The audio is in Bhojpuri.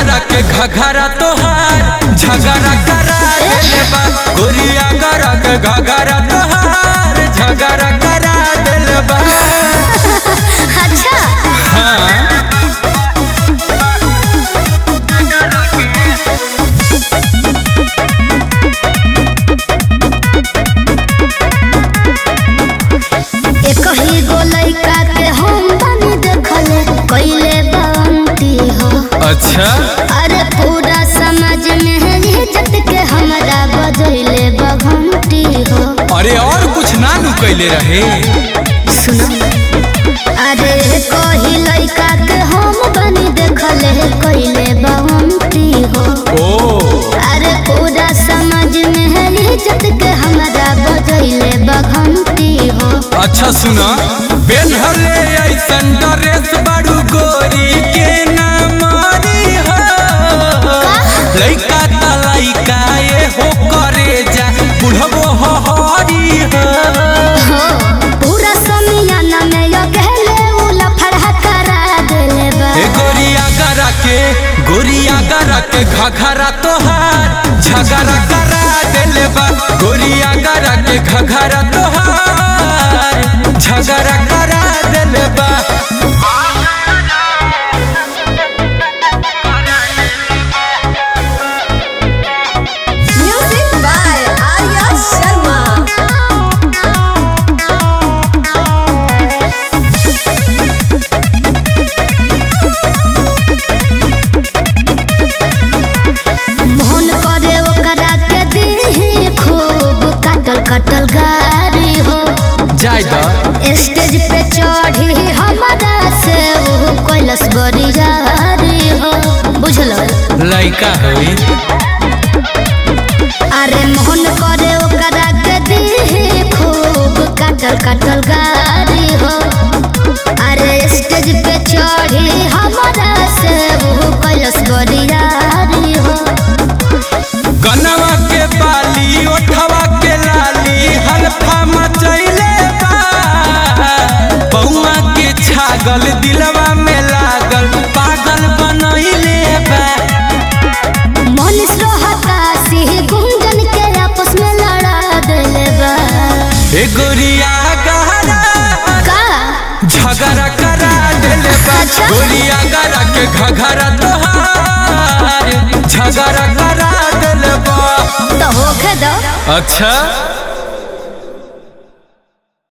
गरा के घघरा तोहार झगड़ा करा देले बा गोरिया गरा के घघरा तोहार झगड़ा करा देले बा अच्छा हाँ एक ही गो लइका के हम बनी देखले कइले बांती हो अच्छा अरे पूरा समाज में है इज्जत के हमरा बजैले बघंटी हो अरे और कुछ ना नु कैले रहे सुनो अरे कही लइका के हम बनी देखले कइले बांती हो ओ अरे पूरा समाज में है इज्जत के हमरा बजैले बघंटी हो अच्छा सुना बेनहले ऐसन ड्रेस बड़ू गोरी के ना मारी हो लइका त लइका ये हो करे जा बुढ़बो हो हरी हो हो, पूरा समियाना में यो कहले उ लफड़ा करा देले बा ए गोरिया गरा के गोरिया गरा के घघरा तोहार झगड़ा करा देले बा गोरिया गरा के घघरा तोहार झगड़ा करा देले बा Music by Arya Sharma. Mohan करे ओकरा के दी खूब कटल कटल गारी हो जाय दा स्टेज पे चढ़ी हमारा से वो कैलस बड़ी जारी हो बुझलो लइका होई अरे मोहन करे ओकरा के दी खूब कटल कटल गारी हो अरे स्टेज पे चढ़ी हमारा से वो कैलस बड़ी जारी हो गनवा के बाली ओठवा के लाली हल्फा मचैले बा बउआ के छागल दिलवा में लागल पागल बनैले बा मनीष रोहता सिंह गुंजन के आपस में लड़ा देले बा ए गोरिया गहरा का झगड़ा करा देले बा अच्छा। गोरिया गरा के घघरा तोहार झगड़ा करा देले बा तो होखे दो अच्छा